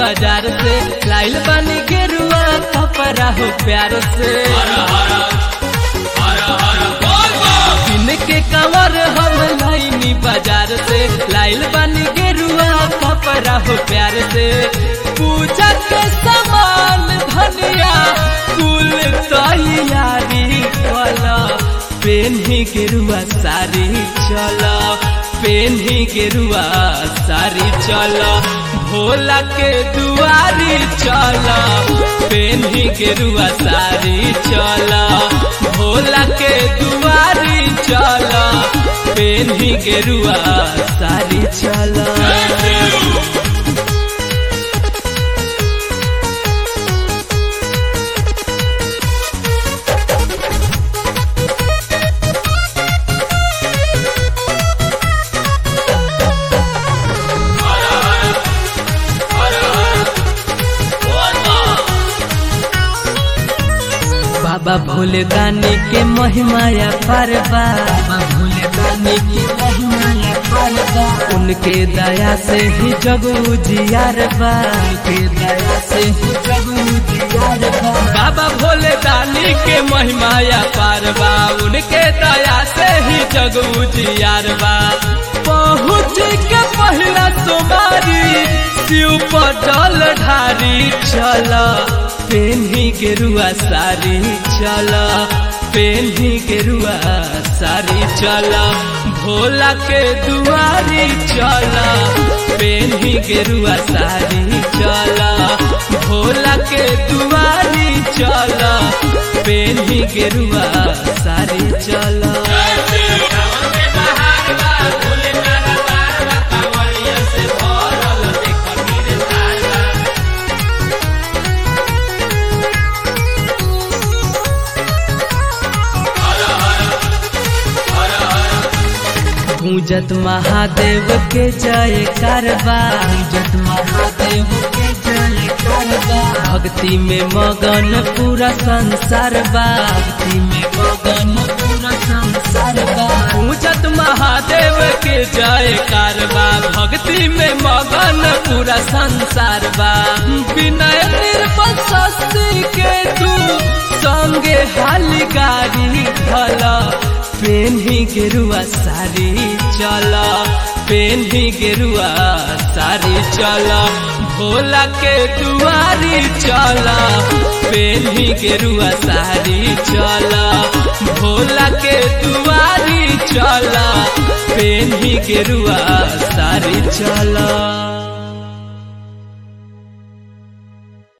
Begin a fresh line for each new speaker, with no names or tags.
बाजार से लाइल बानी गेरुआ कपड़ा हो प्यार से दिन के कवर हम लाइनी बाजार से लाइल बानी गेरुआ कपड़ा हो प्यार से पूजा के सामान धनिया कुल तैयारी वाला पेन्ही गेरुआ सारी चल पेन्ही गेरुआ सारी चल भोला के दुआरी चल पेन्ही गेरुआ सारी चल भोला के दुआरी चल पेन्ही गेरुआ सारी चल बाबा भोले दानी के महिमाया परबा बाबा भोले दानी के महिमाया परबा उनके दया से ही जग उजियार बा उनके दया से ही जग उजियार बा बाबा भोले दानी के महिमाया परबा उनके दया से ही जग उजियार बा पहुँच के पहला तुम्हारी शिव पटल ढारी चला पेन्ही गेरुआ सारी चल पेन्ही गेरुआ सारी चल भोला के दुआरी चल पेन्ही गेरुआ सारी चल भोला के दुआरी चल पेन्ही गेरुआ सारी चल गूंजत महादेव के जय करबा गूंजत महादेव के जय करबा भक्ति में मगन पूरा संसार बा भक्ति में मगन पूरा संसार बा गूंजत महादेव के जय करबा भक्ति में मगन पूरा संसार बा विनय निर्बल सस्ती के तू संगे हाल गाड़ी भला पेन्ही गेरुआ सारी चल पेन्ही गेरुआ सारी चल भोला के दुआरी चल पेन्ही गेरुआ सारी चल भोला के दुआरी चल पेन्ही गेरुआ सारी चल